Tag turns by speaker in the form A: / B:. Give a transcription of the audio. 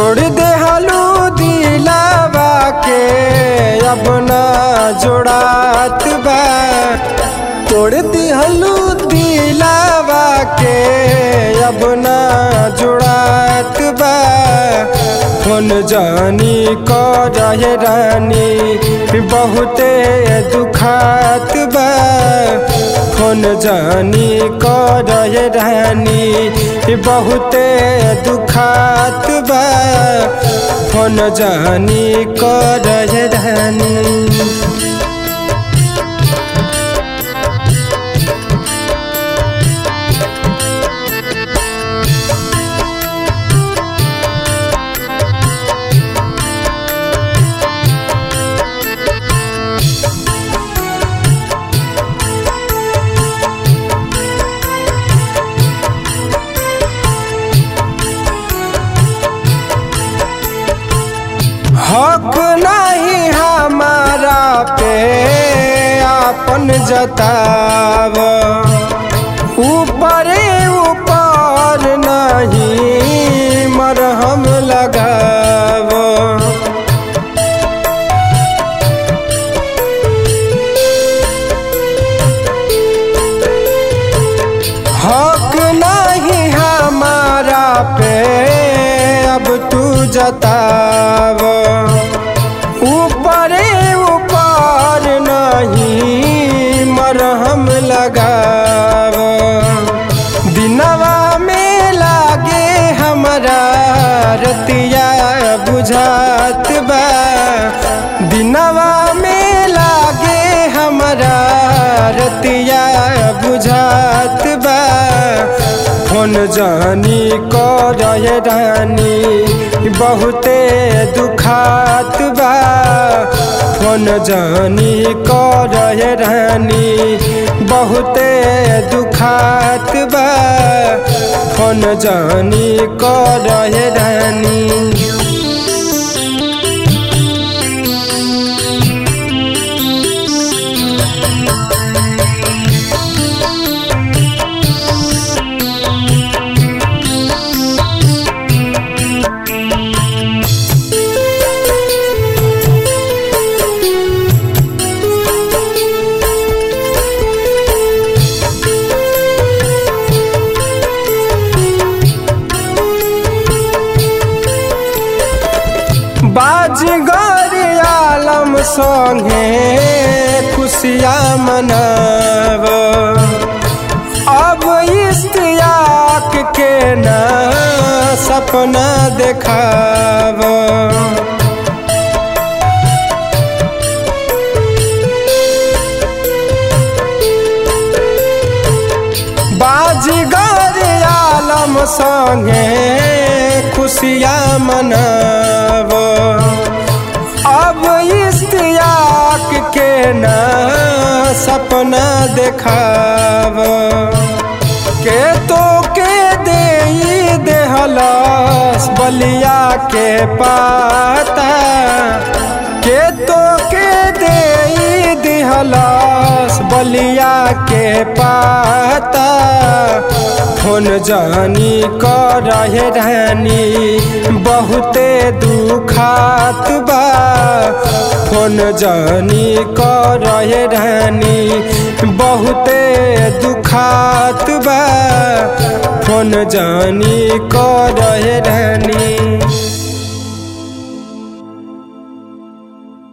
A: तोड़ दे हालू दिलावा के अब ना जोड़ात बा तोड़ दी हालू दिलावा के अब ना जोड़ात बा फोन जानी क रहे रानी बहुते दुखात बा फोन जानी क रहे रानी बहुते दुखात बा फोन जानी क रहे रानी हक नहीं हमारा पे आपन जताव ऊपर ऊपर नहीं मरहम लगाव हक नहीं हमारा पे अब तू जताव ऊपर ऊपर नहीं मरहम लगाव दिनवा में लागे हमारा रतिया बुझात बा दिनवा में लागे हमारा रतिया बुझात बा फोन जानी क रहे रानी बहुते दुखात बा फोन जानी क रहे रानी बहुते दुखात बा फोन जानी क रहे रानी बाजगर आलम संगे खुशिया मनाव अब इश्तियाक के ना सपना देखाव बाजगर आलम संगे खुशिया मनाव अब इश्तियाक के ना सपना देखाव के तो के दे देहलस बलिया के पाता के तो के दे दिहलस बलिया के पाता फोन जानी क रहे रानी बहुते दुखात बा फोन जानी क रहे रानी बहुते दुखात बा फोन जानी क रहे रानी